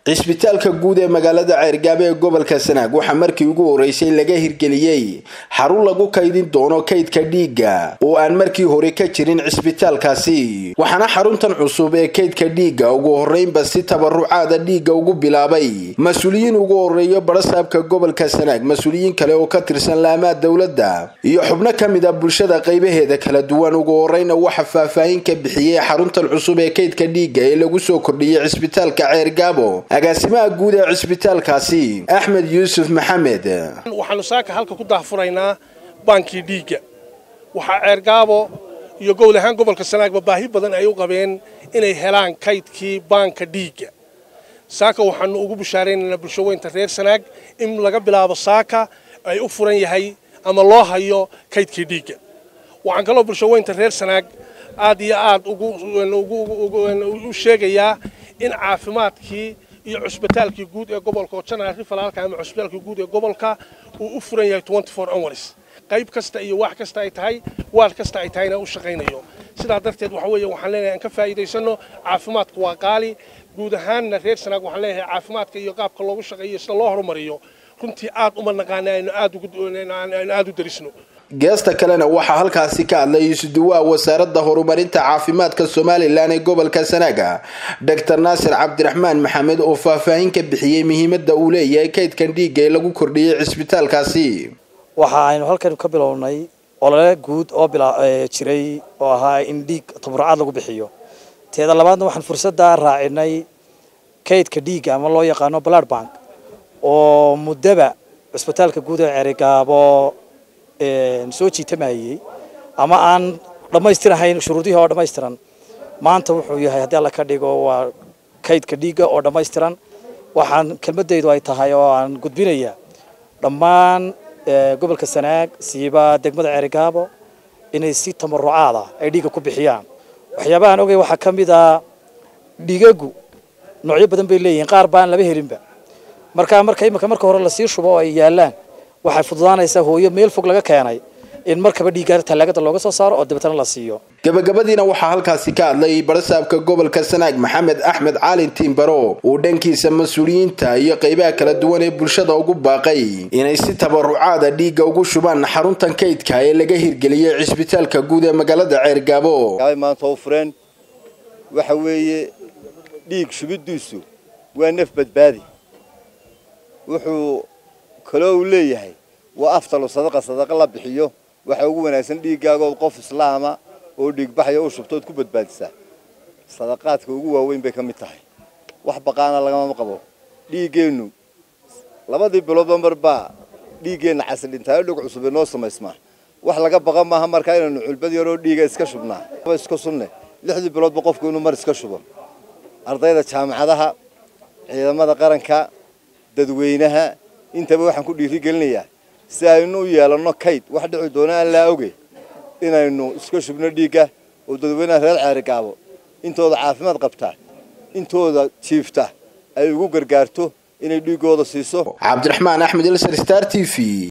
cisbitaalka guud ee magaalada ceergaabe ee gobolka sanaag waxaa markii ugu horeysay laga hirgeliyey xarun lagu kaydin doono kaydka dhiigga oo aan markii hore ka jirin cisbitaalkaasi waxaana xaruntan cusub ee kaydka dhiigga ugu horeynba si tabarucaada dhiigga ugu bilaabay mas-uuliyiin ugu horeeyo barasaabka gobolka sanaag mas-uuliyiin kale oo ka tirsan laamaa dowladda iyo xubno ka mid a bulshada qaybaheeda kala duwan ugu horeyna waxa faahfaahin ka bixiyey xaruntan cusub ee kaydka dhiigga ee lagu soo kordhiyey cisbitaalka ceergaabo agaasimaha guud ee cisbitaalkaasi axmed yuusuf maxamed waxaanu saaka halka ku daahfuraynaa baankii dhiigga waxaa ceergaabo iyo gobol ahaan gobolka sanaagba baahi badan ay u qabeen inay helaan kaydkii baanka dhiigga saaka waxaanu ugu bishaaraynaynaa bulshaweynta reer sanaag in laga bilaabo saaka ay u furan yahay ama loo hayo kaydkii dhiigga waxaan kaloo bulshaweynta reer sanaag aad iyo aad u sheegayaa in caafimaadkii iyo cusbitaalkii guud ee gobolka oo janaal rifalaalka ama cusbitaalkii guud ee gobolka uu u furan yahay hours qayb kasta iyo wax kasta ay tahay waal kasta ay tahayna u shaqaynayo sidaa darteed waxa weeye waxaan leenahay aan ka faa'iidaysano caafimaadku waa qaali guud ahaanna reer sanaag waxaan leeyahay caafimaadka iyo qaabka loogu shaqeeyo sida loo horumariyo runtii aad uma naqaana aynu aad u darisno geesta kalena waxaa halkaasi ka hadlay isuduwaha wasaaradda horumarinta caafimaadka somalilan ee gobolka sanaaga doctor naasir cabdiraxmaan maxamed oo faahfaahin ka bixiyey muhiimadda uu leeyahay kaydkan dhiigga ee lagu kordhiyey cisbitaalkaasi waxa aynu halkan ka bilownay olole guud oo jiray oo ahaa in dhiig tabarucaad lagu bixiyo teeda labaadna waxaan fursadda raacinay kaydka dhiigga ama loo yaqaano blood bank oo muddaba cisbitaalka guud ee ceerigaabo soo jiitamayey ama aan dhammaystirahayn shuruudihii oo dhammaystiran maanta wuxuu yahay haddii alla ka dhigo waa kaydka dhiigga oo dhammaystiran waxaan kelmadaydu ay tahay oo aan gudbinayaa dhammaan gobolka sanaag siiba degmada ceerigaabo inay si tamarucaada ay dhiigga ku bixiyaan waxyaabahaan ogay waxaa ka mid a dhiigagu noocyo badan bay leeyihiin qaar baan laba helinba markaa marka iminka marka hore lasii shubo oo ay yaalaan waxay fududaanaysaa hooyo meel fog laga keenay in markaba dhiiggaar tallaagada looga soo saaro oo dabeetana la siiyo gabagabadiina waxaa halkaasi ka hadlay barasaabka gobolka sanaag maxamed axmed caalin tiimbaro uu dhankiisa mas-uuliyiinta iyo qaybaha kala duwan ee bulshada ugu baaqay inay si tabarucaada dhiigga ugu shubaan xaruntan kaydka ee laga hirgeliyey cisbitaalka guud ee magaalada ceergaabo maanta u fureen waxa weeye dhiig shubidiisu waa naf badbaadi wuxuu kaloo uu leeyahay waa aftalu sadaqa sadaqa la bixiyo waxa ugu wanaagsan dhiiggaagood qof islaama oo dhiigbaxaya u shubtood ku badbaadisaa sadaqaadka ugu waaweyn bay ka mid tahay wax baqaana lagama qabo dhiiggeennu labadii biloodba mar baa dhiiggeenna casildhintaayo dhog cusub inoo samaysmaa wax laga baqa maaha markaa inaynu culbad yaroo dhiiga iska shubnaa iska sunne lixdii biloodba qofku inuu mar iska shubo ardayda jaamacadaha ciidamada qaranka dadweynaha intaba waxaan ku dhiirigelinayaa si aynu u yeelanno kayd wax dhici doona aan laa oge inaynu iska shubno dhiigga oo dadweynaha reer ceerigaabo intooda caafimaad qabtaa intooda jiifta ay ugu gargaarto inay dhiiggooda siiso cabdiraxmaan axmed ilsar star t v